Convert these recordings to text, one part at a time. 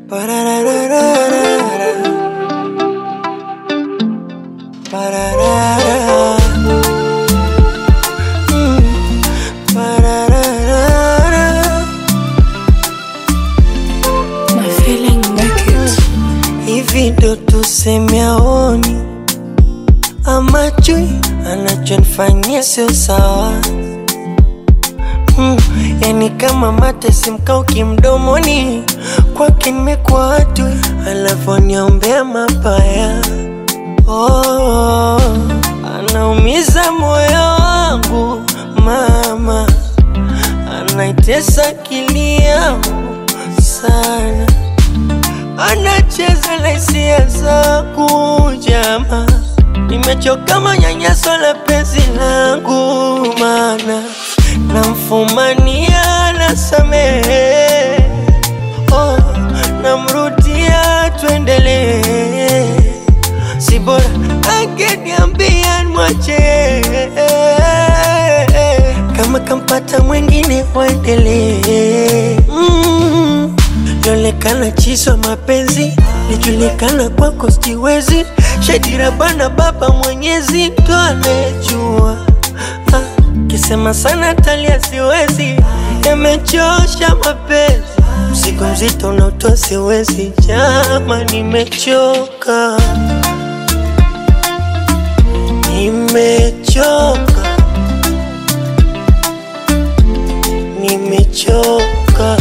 Ba-da-da-da-da-da-da. Ba-da-da-da. Mm. Ba-da-da-da-da. My feeling make it. Hivi ndo tuseme aoni ama chui anachonifanyia sio sawa mm, yani kama mate simkauki mdomoni kwake nimekuwa watu alavyoniombea mabaya oh, anaumiza moyo wangu mama anaitesa akili yangu sana anacheza na hisia zangu jama, nimechoka manyanyaso la penzi langu, mana namfumania nasamehe, oh, namrudia tuendelee, si bora angeniambia nimwache kama kampata mwengine waendelee mm. Lionekana chiswa mapenzi lijulikana kwako siwezi shadira bana baba mwenyezi ndo anayejua ah, kisema sana talia siwezi yamechosha mapenzi mzigo mzito unaotoa siwezi jama nimechoka nimechoka nimechoka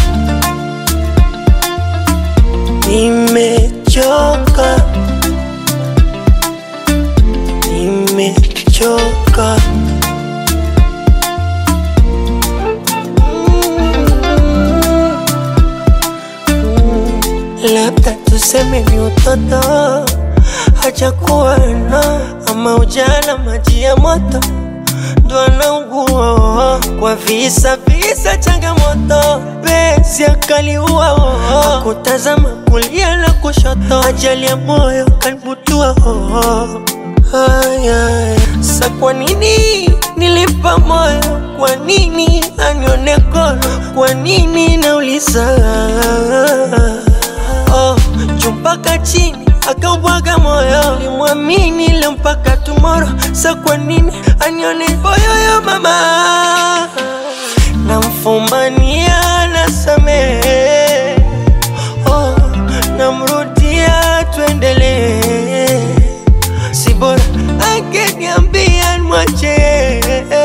nimechoka nimechoka labda tuseme ni utoto hajakuwa na ama ujana maji ya moto ndo anaugua kwa visa visa changamoto penzi akaliua kutazama kulia na kushoto ajali ya moyo kanibutua haya sa kwa nini nilipa moyo kwa nini anione kono kwa nini nauliza oh, juu mpaka chini akaubwaga moyo limwamini leo mpaka tumoro sa kwa nini anione boyoyo mama namfumania nasamehe oh, namrudia tuendelee si bora angeniambia nimwache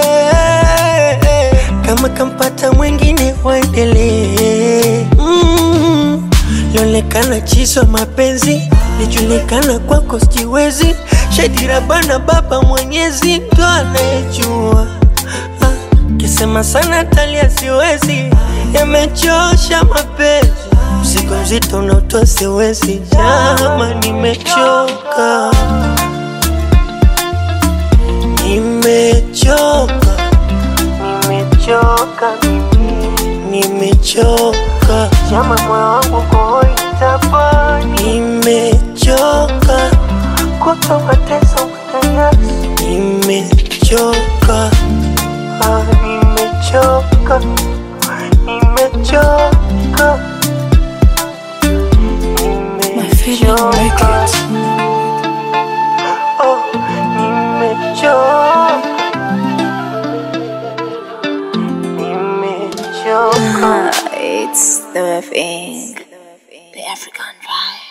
kama kampata mwengine waendelee mm. Lionekana chiswa mapenzi lijulikana kwako sijiwezi shadira bana baba mwenyezi ndo anayejua ah, kisema sana talia siwezi yamechosha mapenzi mzigo mzito unaotoa siwezi jama nimechoka nimechoka nimechoka mimi nimechoka jama moyo wangu koitapani nimechoka kuto mateso manyanyaso nimechoka ah, nimechoka nimechoka My feeling make it. Oh, nimechoka nimechoka Ah, it's the thing. The African vibe.